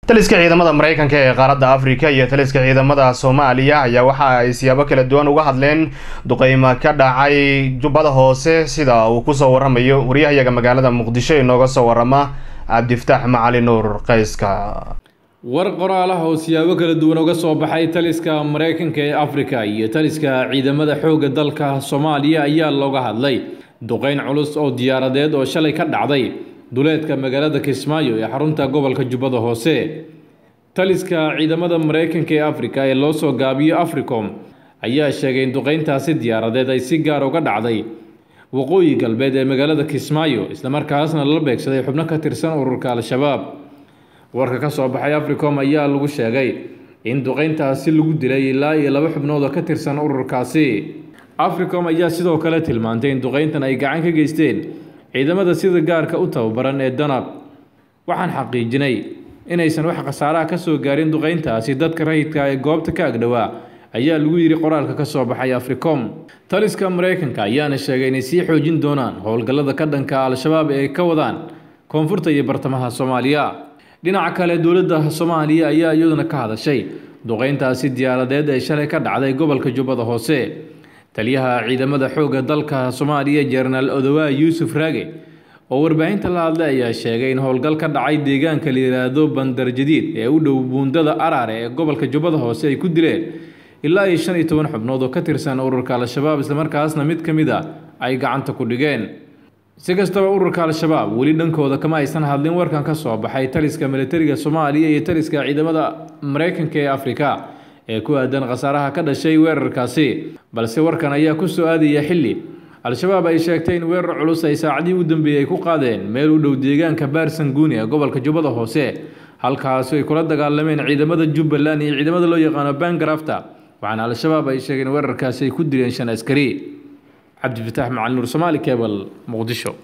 taliska ciidamada maraykanka ee qaaradda afrika iyo taliska ciidamada soomaaliya ayaa waxa ay siyaabo kala duwan uga hadleen duqeymo ka dhacay jubbada hoose sida uu kusoo waramayo waryahayaga magaalada muqdisho inooga soo warama cabdiftaax macali nuur qayska war qoraalaha oo siyaabo kala duwan uga soo baxay taliska maraykanka ee afrika iyo taliska ciidamada xoogga dalka soomaaliya ayaa looga hadlay duqeyn culus oo diyaaradeed oo shalay ka dhacday duleedka magaalada kismaayo ee xarunta gobolka jubbada hoose taliska ciidamada maraykanka ee afrika ee loo soo gaabiyo africom ayaa sheegay in duqeyntaasi diyaaradeed ay si gaar uga dhacday waqooyi galbeed ee magaalada kismaayo islamarkaasna la beegsaday xubno ka tirsan ururka al-shabaab warka ka soo baxay africom ayaa lagu sheegay in duqeyntaasi lagu dilay ilaa iyo laba xubnood oo ka tirsan ururkaasi africom ayaa sidoo kale tilmaantay in duqeyntan ay gacan ka geysteen ciidamada sida gaarka u tababaran ee danab waxaan xaqiijinay inaysan wax khasaaraha ka soo gaarin duqeyntaasi dadka rayidka ee goobta ka agdhowaa ayaa lagu yidhi qoraalka ka soo baxay africom taliska maraykanka ayaana sheegay inay sii xoojin doonaan howlgallada ka dhanka al-shabaab ee ka wadaan koonfurta iyo bartamaha soomaaliya dhinaca kale dowladda soomaaliya ayaa iyaduna ka hadashay duqeyntaasi diyaaradeed ee shalay ka dhacday gobolka jubbada hoose taliyaha ciidamada xoogga dalka soomaaliya jenaraal odowaa yuusuf raage oo warbaahinta la hadlay ayaa sheegay in howlgal ka dhacay deegaanka la yidhaahdo bandar jadiid ee u dhow buundada araare ee gobolka jubbada hoose ay ku dileen ilaa iyo shan iyo toban xubnood oo ka tirsan ururka al-shabaab islamarkaasna mid ka mid a ay gacanta ku dhigeen si kastaba ururka al-shabaab weli dhankooda kama aysan hadlin warkan ka soo baxay taliska militariga soomaaliya iyo taliska ciidamada maraykanka ee afrika ee ku aadan khasaaraha ka dhashay weerarkaasi balse warkan ayaa ku soo aadaya xilli al-shabaab ay sheegtay in weerar culus ay saacadihii u dambeeyey ay ku qaadeen meel u dhow deegaanka baarsanguuni ee gobolka jubbada hoose halkaasi ay kula dagaalameen ciidamada jubbaland iyo ciidamada loo yaqaano bangarafta waxaana al-shabaab ay sheegeen weerarkaasi ay ku dileen shan askari cabdifataax macali nuur somaali kebal muqdisho